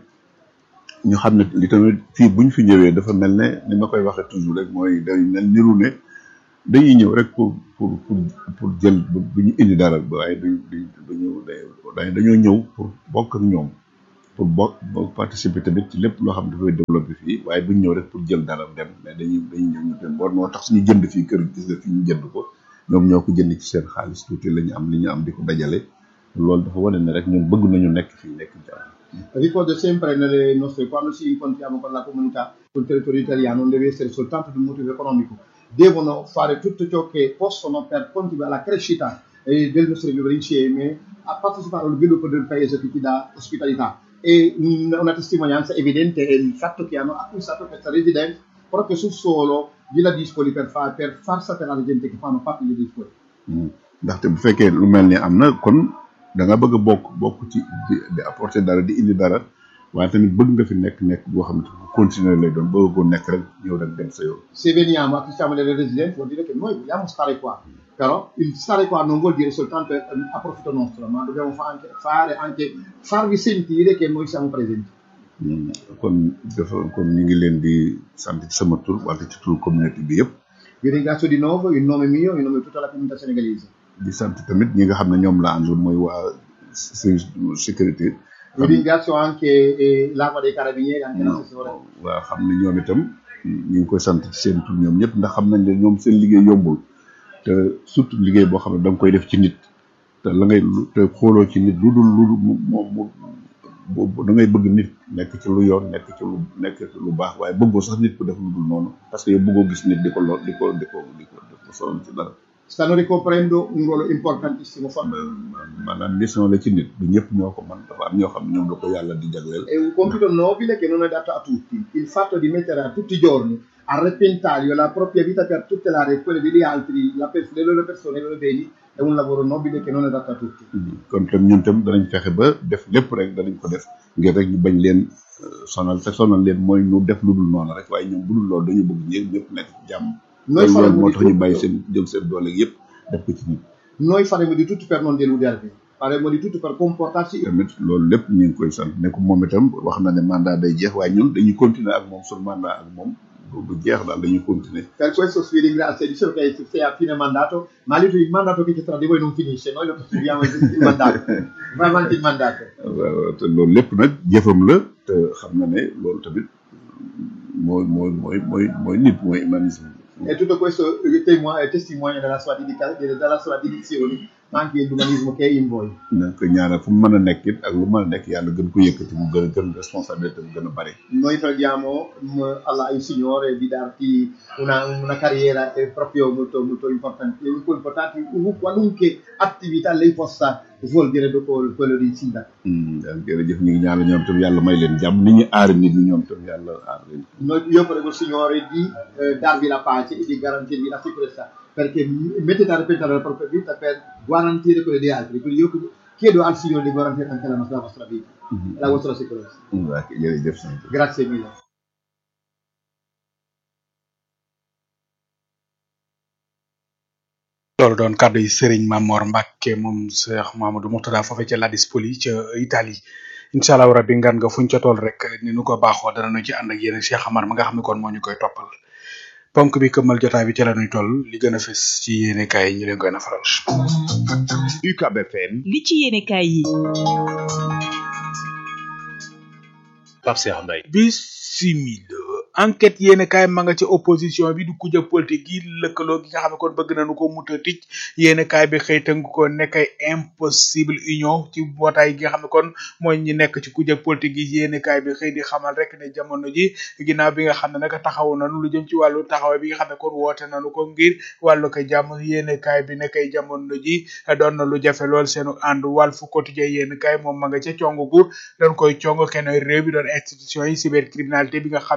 S4: ñu xam ne li tamit fii buñ fi ñëwee dafa mel ne ni ma koy waxee toujours rek mooy day mel niru ne dañuy ñëw rek pour pour pour pour jël bu ñu indi dara waaye duñ duñ duñu day dañoo ñëw pour bokk ak ñoom pour bokk bokk participer tamit ci lépp loo xam ne dafay développé fii waaye duñ ñëw rek pour jël dara dem mais dañuy dañuy ñëw ñu dem boo moo tax suñu jënd fii kër gis nga fi ñu jënd ko ñoom ñoo ko jënd ci seen xaalis tuuti la ñu am li ñu am di ko dajale loolu dafa wane ne rek ñoom bëgg nañu nekk fii nekk jàmm
S14: Ricordo sempre nelle nostre, quando ci incontriamo con la comunità sul territorio italiano, non deve essere soltanto di un motivo economico, devono fare tutto ciò che possono per contribuire alla crescita eh, del nostro vivere insieme, a partecipare allo sviluppo del paese che ti dà ospitalità. E mm, una testimonianza evidente è il fatto che hanno acquistato questa residenza proprio sul suolo Villa Dispoli per, far per far sapere alla gente che fanno parte di Dispoli.
S4: ndaxte bu fekkee lu mel ni am na kon da nga bëgg a bokk bokk ci di di apporter dara di indi dara waaye tamit bëgg nga fi nekk nekk boo xam ne bu continuer lay doon bëgg koo nekk rek ñëw rek dem sa yoon.
S14: Se veniamo, acquistiamo delle residenze, vuol dire che noi vogliamo stare qua. Però il stare qua non vuol dire soltanto eh, a profitto nostro, ma dobbiamo fa- anche, fare anche farvi sentire che noi siamo presenti.
S4: Mm, kon dafa kon ñu ngi leen di sant ci sama tur wante ci tur communauté bi yëpp
S14: Vi ringrazio di nuovo in nome mio e in nome di tutta la comunità senegalese.
S4: di sant tamit ñi nga xam ne ñoom la àndul mooy waa service de sécurité
S14: Vi ringrazio anche eh, l'Arma dei Carabinieri, anche l'assessore.
S4: waa xam ne ñoom itam ñu ngi koy sant ci seen tur ñoom ñëpp ndax xam nañ ne ñoom seen liggéey yombul te surtout liggéey boo xam ne da nga koy def ci nit te la ngay lu- te xooloo ci nit lu dul lu dul mu mu mu bu- da ngay bëgg nit nekk ci lu yoon nekk ci lu nekk ci lu baax waaye bëggoo sax nit ku def lu dul noonu parce que yow bëggoo gis nit di ko lor di ko di ko di ko di ko sonal ci dara
S14: Stanno ricoprendo un ruolo importantissimo. Fa-
S4: maanaam mission la ci nit du ñëpp ñoo ko mën dafa am ñoo xam ne ñoom la ko yàlla di jagleel
S14: È un compito nobile che non è dato a tutti. Il fatto di mettere a tutti i giorni a repentaglio la propria vita per tutelare quelle degli altri, la pers- le loro persone, i loro beni, è un lavoro nobile che non è dato a tutti.
S4: kon tam ñun tam danañ fexe ba def lépp rek danañ ko def ngir rek ñu bañ leen euh, sonal te sonal leen mooy ñu def lu dul noonu rek waaye ñoom bu dul loolu dañu bëgg ñëpp ñëpp nekk ci jàmm
S14: Noi
S4: loolu
S14: faremo
S4: moo
S14: di
S4: tax ñu
S14: tutto.
S4: bàyyi seen jël seen doole yëpp def ko ci nit
S14: Noi faremo di tutto per non deludervi, faremo di tutto per comportarci
S4: tamit loolu lépp ñu ngi koy sant ne ko moom itam wax na ne mandat day jeex waaye ñun dañuy continuer ak moom suñu mandat ak moom du du jeex daal dañuy continuer
S14: Per questo vi ringrazio, dicevo che sei a fine mandato, ma lì il mandato che c'è tra di voi non finisce, noi lo proseguiamo il il mandato, va avanti il mandato.
S4: waaw te loolu lépp nag jëfam la te xam na ne loolu tamit mooy mooy mooy mooy mooy nit mooy humanisme
S14: E tutto questo eh, temo- è testimonia della sua, dedica- della sua dedizione, ma anche dell'umanismo che è in voi.
S4: na ko ñaanal fu mu mën a nekk it ak lu mën a nekk yàlla gën ko yëkkati mu gën a gën responsabilité mu gën a bari
S14: Noi preghiamo mm, Allah, il Signore di darti una, una carriera eh, proprio molto, molto importante, molto importante, in qualunque attività lei possa svolgere dopo quello di sindaco.
S4: daal jërëjëf ñu ngi ñaanal ñoom tam yàlla may leen jàmm ni ñu aar nit ñi ñoom tam yàlla aar leen
S14: Noi, io prego il Signore di eh, darvi la pace e di garantirvi la sicurezza, perché m- mettete a repentaglio la propria vita per garantire quelle degli altri. Quindi io chiedo al Signore di garantire anche la, nostra, la vostra vita, la vostra sicurezza.
S4: waa kay jërëjëf sant
S14: Grazie mille.
S3: loolu doon kàddu yi Serigne Mamor Mbacke moom Cheikh Mamadou Mourtada foofee ca Ladispoli ca Italie incha allah rabbi ngan nga fuñ ca tool rek ni nu ko baaxoo dana nu ci ànd ak yéen Cheikh Amar ma nga xam ne kon moo ñu koy toppal ponk bi këmmal jotaay bi ca la nuy toll li gën a fës ci yéene kaay yi ñu leen koy nafaral.
S17: UCAB FM
S2: li ci yéenekaay yi
S17: Pape Cheikh Mbaye
S3: bisimila enquête yéene kaay ma nga ci opposition bi du kujje politique yi lëkkaloo gi nga xam ne kon bëgg nañu ko muta tic yéene kaay bi xëy tënk ko nekk ay impossible union ci mbootaay gi nga xam ne kon mooy ñi nekk ci kujje politique yi yéene kaay bi xëy di xamal rek ne jamono ji ginnaaw bi nga xam ne nag taxaw nañu lu jëm ci wàllu taxawaay bi nga xam ne kon woote nañu ko ngir wàllu ko jàmm yéene kaay bi nekk ay jamono ji doon na lu jafe lool seenu ànd Walf Quotidien yéene kaay moom ma nga ca cong gu dañ koy cong kenn réew bi doon institution yi cybercriminalité bi nga xam ne kon daan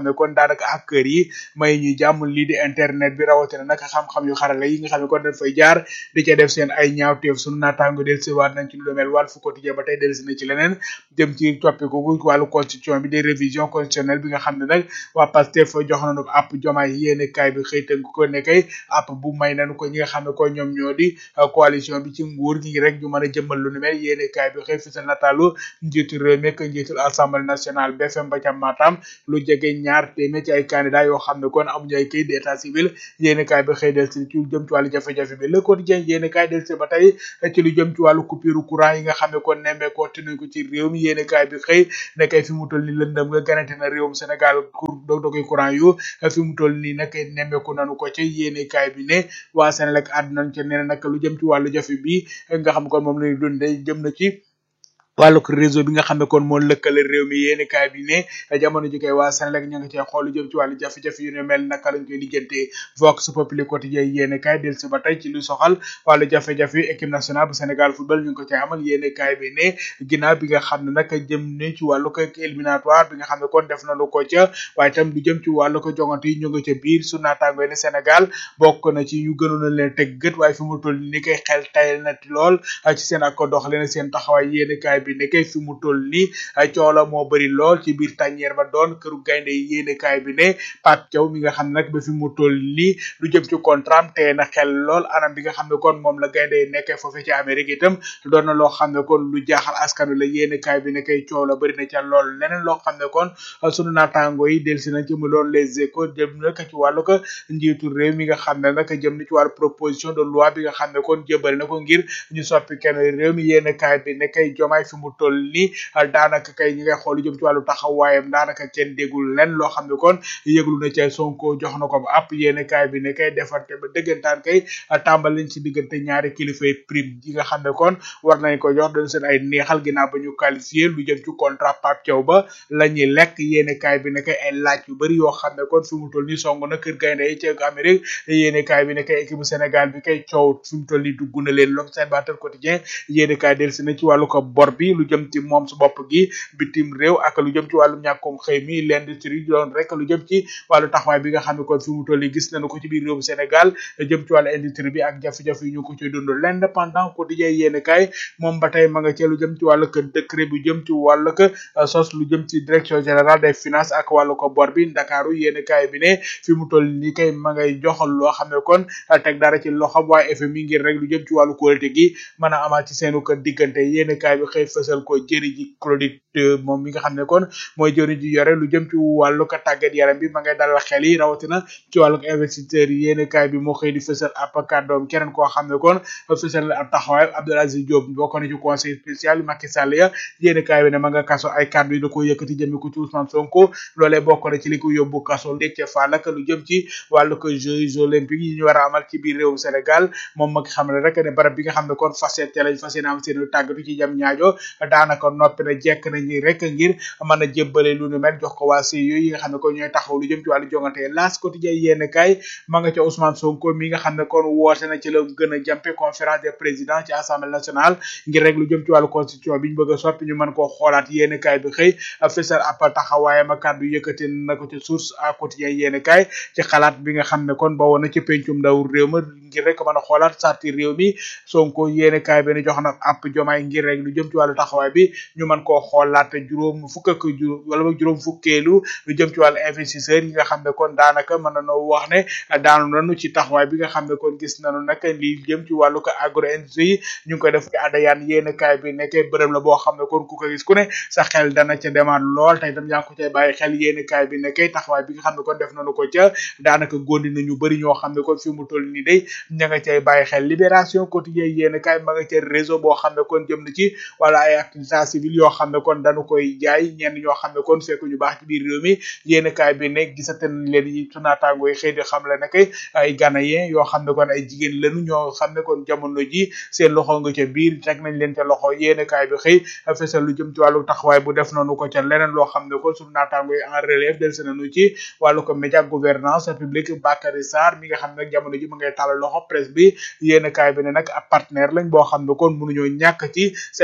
S3: daanaka hacker yi may ñu jàmm lii di internet bi rawatina nag xam-xam yu xarala yi nga xam ne kon dañ fay jaar di ca def seen ay ñaawteef sunu naataango del si waat nañ ci lu mel wàll fu quotidien ba tey del si na ci leneen jëm ci toppiku gu wàllu constitution bi des révision constitutionnelle bi nga xam ne nag waa Pastef jox nañu ko app jomaay yéene kaay bi xëy tënk ko ne kay app bu may nañu ko ñi nga xam ne ko ñoom ñoo di coalition bi ci nguur gi rek ñu mën a jëmmal lu ni mel yéene kaay bi xëy fi sa nataalu njiitu réew mi ak njiitul assemblée nationale BFM ba ca Matam lu jege ñaar téeméer ci ay candidat yoo xam ne kon amuñu ay kayit d'état civil yéene kaay bi xëy del si ci lu jëm ci wàllu jafe-jafe bi le quotidien yéene kaay del si ba tey ci lu jëm ci wàllu coupure courant yi nga xam ne kon nemmee ko te ko ci réew mi yéene kaay bi xëy ne kay fi mu toll ni lëndëm nga ganante na réewum Sénégal pour dog dogoy courant yu fi mu toll nii nag nemmeeku nanu ko ci yéene kaay bi ne waa Sénégal àdduna ca nee na nag lu jëm ci wàllu jafe bi nga xam kon moom lañu dundee jëm na ci wàllu réseau bi nga xam ne kon moo lëkkale réew mi yéeni kaay bi ne jamono ji koy waa Sénégal ña nga cee xool lu jëm ci wàllu jafe-jafe yu ne mel naka lañ koy lijjantee Vox Populi quotidien yéeni kaay del si ba tey ci lu soxal wàllu jafe-jafe yu équipe nationale bu Sénégal football ñu ngi ko cee amal yéeni kaay bi ne ginnaaw bi nga xam ne nag jëm ne ci wàllu ko éliminatoire bi nga xam ne kon def nañu ko ca waaye tam lu jëm ci wàllu ko jongante yi ñu nga ca biir su naataango ne Sénégal bokk na ci ñu gënoon a leen teg gët waaye fi mu toll ni koy xel tayal na lool ci seen ak ko doxalee seen taxawaay yéeni kaay bi nekkee fi mu toll ni coola moo bëri lool ci biir tàññeer ba doon këru gaynde yi yéene kaay bi ne Pape Thiaw mi nga xam ne nag ba fi mu toll ni lu jëm ci contrat am tee na xel lool anam bi nga xam ne kon moom la gaynde yi nekkee foofee ci Amérique itam doon na loo xam ne kon lu jaaxal askan wi la yéene kaay bi nekkee coow la bëri na ca lool leneen loo xam ne kon sunu naataango yi delsi na ci mu doon les échos jëm na ci wàllu ko njiitu réew mi nga xam ne nag jëm na ci wàllu proposition de loi bi nga xam ne kon jëbale na ko ngir ñu soppi kenn réew mi yéene kaay bi nekkay jomaay fi mu toll ni daanaka kay ñi ngay xool lu jëm ci wàllu taxawaayam daanaka kenn déggul len loo xam ne kon yëglu na ca Sonko jox na ko ba app yéene kaay bi ne kay defante ba dëggantaan kay tàmbal nañ ci diggante ñaari kilifay prime yi nga xam ne kon war nañ ko jox dañ seen ay neexal ginnaaw ba ñu qualifié lu jëm ci contrat Pape Thiaw ba la ñuy lekk yéene kaay bi ne kay ay laaj yu bëri yoo xam ne kon fi mu toll ni song na kër gaynde yi ci Amérique yéene kaay bi ne kay équipe bu Sénégal bi kay coow fi mu toll ni dugg na leen l'observateur quotidien yéene kaay del si na ci wàllu ko bor bi lu jëm ci moom su bopp gi bitim réew ak lu jëm ci wàllu ñàkkum xëy mi l'industrie doon rek lu jëm ci wàllu taxawaay bi nga xam ne kon fi mu toll ni gis nañu ko ci biir réewum Sénégal jëm ci wàllu industrie bi ak jafe-jafe yi ñu ko ci dund l'indépendant quotidien yéene kaay moom ba tey ma nga ci lu jëm ci wàllu ko décret bu jëm ci wàllu ko sos lu jëm ci direction générale des finances ak wàllu ko bor bi Ndakaaru yéene kaay bi ne fi mu toll ni kay ma ngay joxal loo xam ne kon teg dara ci loxam waaye FMI ngir rek lu jëm ci wàllu qualité gi mën a amaat ci seenu ko diggante yéene kaay bi xëy fësal ko jëri ji Claudit moom mi nga xam ne kon mooy jëriñ ji yore lu jëm ci wàllu ko tàggat yaram bi ma ngay dalal xel yi rawatina ci wàllu investisseurs yi yéene kaay bi moo xëy di fësal ab kàddoom keneen koo xam ne kon fësal na ab taxawaay Abdoul Aziz Diop bokk na ci conseil spécial Macky Sall ya yéene kaay bi ne ma nga kaso ay kàddu yi da ko yëkkati jëme ko ci Ousmane Sonko loolee bokk na ci li ko yóbbu kaso Déthié Fall ak lu jëm ci wàllu ko Jeux olympiques yi ñu war a amal ci biir réewum Sénégal moom ma xam ne rek ne barab bi nga xam ne kon fas yéene lañ fas yéene am seen tàggatu ci jam ñaajo daanaka noppi na jekk nañu rek ngir mën a jébbale lu nu mel jox ko waa CIO yi nga xam ne kon ñooy taxaw lu jëm ci wàllu jongante L'As quotidien yéen kaay ma nga ca Ousmane Sonko mi nga xam ne kon woote na ci la gën a jàmpe conférence des présidents ci assemblée nationale ngir rek lu jëm ci wàllu constitution bi ñu bëgg a soppi ñu mën koo xoolaat yéen kaay bi xëy fësal ab taxawaayam ak kàddu yëkkati na ko ci source à quotidien yéen kaay ci xalaat bi nga xam ne kon bawoon na ci pencum ndaw réew ma ngir rek mën a xoolaat sarti réew mi Sonko yéen kaay bi ne jox na ab jomaay ngir rek lu jëm ci wàllu taxawaay bi ñu mën koo xoolaat juróom fukk ak juróom wala ba juróom fukkeelu lu jëm ci wàllu investisseur yi nga xam ne kon daanaka mën nañoo wax ne daanu nañu ci taxawaay bi nga xam ne kon gis nañu nag li jëm ci wàllu ko agro industrie ñu ngi koy def ci adayaan yéen kaay bi nekkee bërëm la boo xam ne kon ku ko gis ku ne sa xel dana ca demaat lool tey itam yaa ngi ko cay bàyyi xel yéen kaay bi nekkee taxawaay bi nga xam ne kon def nañu ko ca daanaka góondi nañu bëri ñoo xam ne kon fi mu toll nii day ña nga cay bàyyi xel libération quotidien yéen kaay ma nga ca réseau boo xam ne kon jëm na ci wala ay activité civile yoo xam ne kon dañu koy jaay ñenn ñoo xam ne kon fekk ñu baax ci biir réew mi yéen kaay bi ne gisate nañ leen yi sunaataango yi xëy di xam le ne kay ay ghanéen yoo xam ne kon ay jigéen lañu ñoo xam ne kon jamono ji seen loxo nga ca biir teg nañ leen ca loxo yéen kaay bi xëy fesal lu jëm ci wàllu taxawaay bu def noonu ko ca leneen loo xam ne kon suñu naataango yi en relève del se nañu ci wàllu ko média gouvernance publique Bakary Sarr mi nga xam ne nag jamono ji ma ngay tàllal loxo presse bi yéen kaay bi ne nag ab partenaire lañ boo xam ne kon mënuñoo ñàkk ci Sénégal fi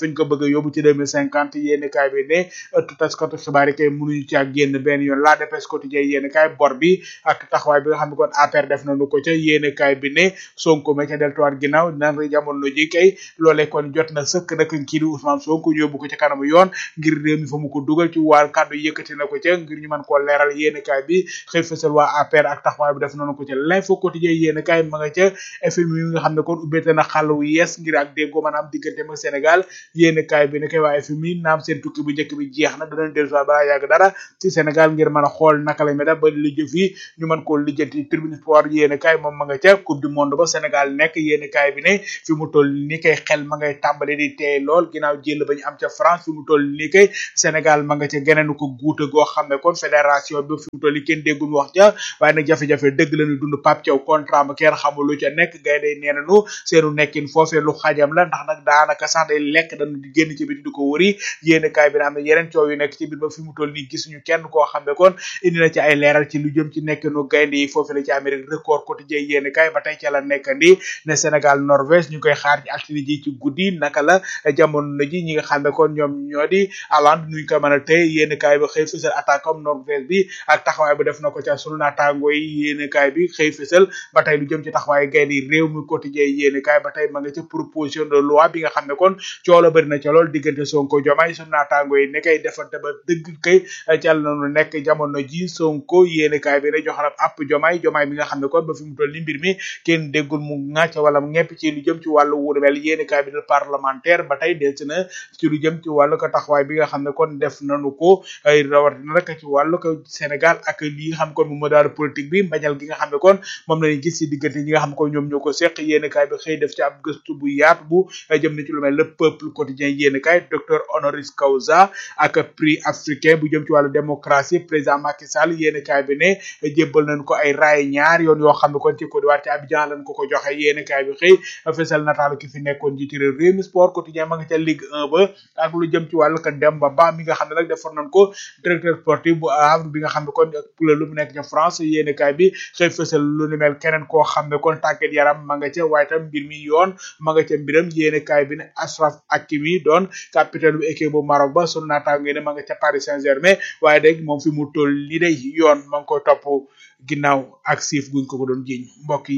S3: fañ ko bëgg a yóbbu ci deux mille cinquante yéeni kaay bi ne ëttu taskatu xibaar yi kay mënuñu ci ak génn benn yoon la dépêche quotidien yéeni kaay bor bi ak taxawaay bi nga xam ne kon APR def nañu ko ca yéeni kaay bi ne Sonko ma ca deltuwaat ginnaaw nan jamono ji kay loolee kon jot na sëkk nag kii di Ousmane Sonko ñu yóbbu ko ci kanamu yoon ngir réew mi fa mu ko dugal ci wàll kàddu yëkkati na ko ca ngir ñu mën koo leeral yéeni kaay bi xëy fësal waa APR ak taxawaay bi def nañu ko ca l'info quotidien yéeni kaay ma nga ca FMI yi nga xam ne kon ubbeete na xàll wu yees ngir ak déggoo maanaam diggante ak Sénégal yéeni kaay bi ne kay waa FMI naam seen tukki bu njëkk bi jeex na danañ dellu soit balaa yàgg dara ci Sénégal ngir mën a xool naka la mel ba li jëf yi ñu mën koo lijjanti tribune sport yéeni kaay moom ma nga ca coupe du monde ba Sénégal nekk yéeni kaay bi ne fi mu toll ni kay xel ma ngay tàmbali di teey lool ginnaaw jël ba ñu am ca France fi mu toll ni kay Sénégal ma nga ca geneen ko guute goo xam ne kon fédération bi fi mu toll ni kenn déggul wax ja waaye nag jafe-jafe dëgg la ñu dund Pape Thiaw contrat ba kenn xamul lu ca nekk gay day nee nañu seenu nekkin foofee lu xajam la ndax nag daanaka sax day lekk dañu di génn ci biti di ko wëri yéeni kaay bi na am ne yeneen coow yu nekk ci biir ba fi mu toll nii gisuñu kenn koo xam ne kon indi na ci ay leeral ci lu jëm ci nekkinu gaynde yi foofee la ci Amérique record quotidien yéeni kaay ba tey ca la nekkandi ne Sénégal Norvège ñu koy xaar ci altine ji ci guddi naka la jamono ji ñi nga xam ne kon ñoom ñoo di Hollande nuñ ko mën a tey yéeni kaay bi xëy fësal attaque am Norvège bi ak taxawaay bi def na ko ca sunu naataango yi yéeni kaay bi xëy fësal ba tey lu jëm ci taxawaay gaynde yi réew mi quotidien yéeni kaay ba tey ma nga ca proposition de loi bi nga xam ne kon coow la bëri na ca lool diggante Sonko Diomaye sunu naataango yi ne kay defante ba dëgg kay cal nañu nekk jamono ji Sonko yéeni kaay bi ne joxanam app Diomaye Diomaye bi nga xam ne kon ba fi mu toll ni mbir mi kenn déggul mu ŋàcc wala mu ñepp ci lu jëm ci wàllu wuuru mel yéeni kaay bi de parlementaire ba tey delsi na ci lu jëm ci wàllu ko taxawaay bi nga xam ne kon def nañu ko ay rawatina rek ci wàllu ko Sénégal ak li nga xam ne kon mu daal politique bi mbañal gi nga xam ne kon moom lañu gis ci diggante ñi nga xam ne kon ñoom ñoo ko seq yéeni kaay bi xëy def ci ab gëstu bu yaatu bu jëm na ci lu mel le peuple quotidien yéeni kaay docteur honoris causa ak prix africain bu jëm ci wàllu démocratie président Macky Sall yéeni kaay bi ne jébbal nañ ko ay raay ñaar yoon yoo xam ne kon ci Côte d'Ivoire ci Abidjan lañ ko ko joxe yéeni kaay bi xëy fesal nataalu ki fi nekkoon jiitu réew réew mi sport quotidien ma nga ca Ligue 1 ba ak lu jëm ci wàllu ko Demba Ba mi nga xam ne nag defoon nañ ko directeur sportif bu Havre bi nga xam ne kon pula lu mu nekk ca France yéeni kaay bi xëy fesal lu ni mel keneen koo xam ne kon tàggat yaram ma nga ca waaye tam mbir mi yoon ma nga ca mbiram yéeni kaay bi ne Ashraf Hakimi doon capitaine bu équipe bu Maroc ba sunu naataango ne ma nga ca Paris Saint-Germain waaye dégg moom fi mu toll li day yoon ma ngi koy topp ginnaaw ak siif guñ ko ko doon jiñ mbokk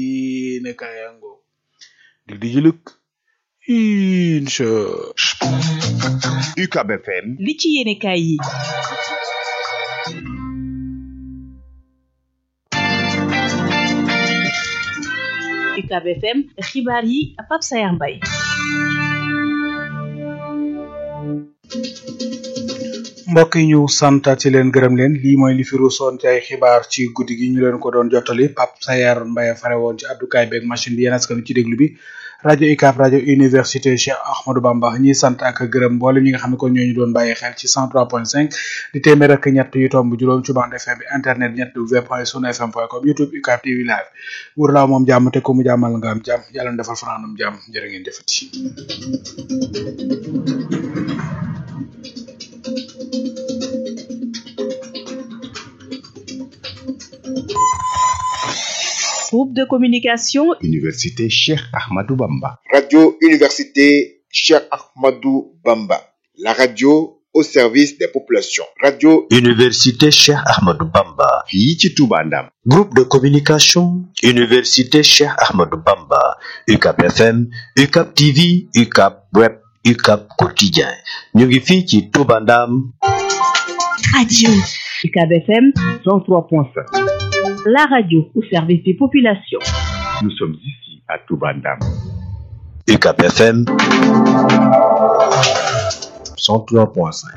S3: yi ne kayango dig di juluk incha
S17: UCAB FM
S2: li ci yéene kaay yi UCAB FM xibaar yi Pape Sayar Mbaye
S3: mbokk yi ñu santati leen gërëm leen lii mooy li fi ruusoon ci ay xibaar ci guddi gi ñu leen ko doon jottali Pape Sayar Mbaye fare woon ci addukaay beeg machine bi yéen askan ci déglu bi rajo UCAB rajo université Cheikh Ahmadou Bamba ñi sant ak gërëm mboolem ñi nga xam ne kon ñoo ñu doon bàyyi xel ci 103.5 di téeméer ak ñett yu tomb juróom ci bande FM bi internet ñett w point sunu fm point com youtube UCAB TV live wur laaw moom jàmm te ko mu jàmmal nga am jàmm yàlla na defal fanaanum jàmm jërë ngeen jëfati
S2: groupe de communication
S17: Université Cheikh Ahmadou Bamba.
S18: Radio Université Cheikh Ahmadou Bamba. La radio au service des populations. Radio
S19: Université Cheikh Ahmadou Bamba.
S17: fii ci Touba Ndam.
S19: Groupe de communication Université Cheikh Ahmadou Bamba. UCAB FM, UCAB TV, UCAB Web, UCAB Quotidien. ñu ngi fii ci Touba Ndam.
S2: radio UCAB FM
S17: 103.5.
S2: la radio au service des populations
S17: Nous sommes ici à Touba Ndam.
S19: UCAB FM 103.5.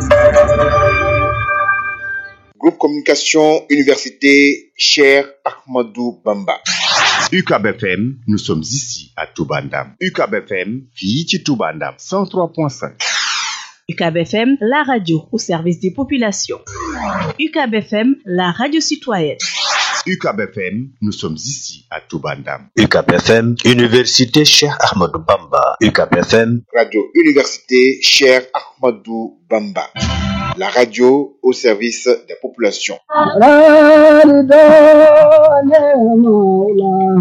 S18: Groupe Communication Université Cheikh Ahmadou Bamba.
S17: UCAB FM, nous sommes ici à Touba Ndam. UCAB FM, fii ci Touba Ndam. 103.5.
S2: UCAB FM la radio au service des populations UCAB FM la radio citoyenne
S17: UCAB FM, nous sommes ici à Touba Ndam.
S19: UCAB FM, Université Cheikh Ahmadou Bamba. UCAB FM,
S18: Radio Université Cheikh Ahmadou Bamba. La radio au service des populations.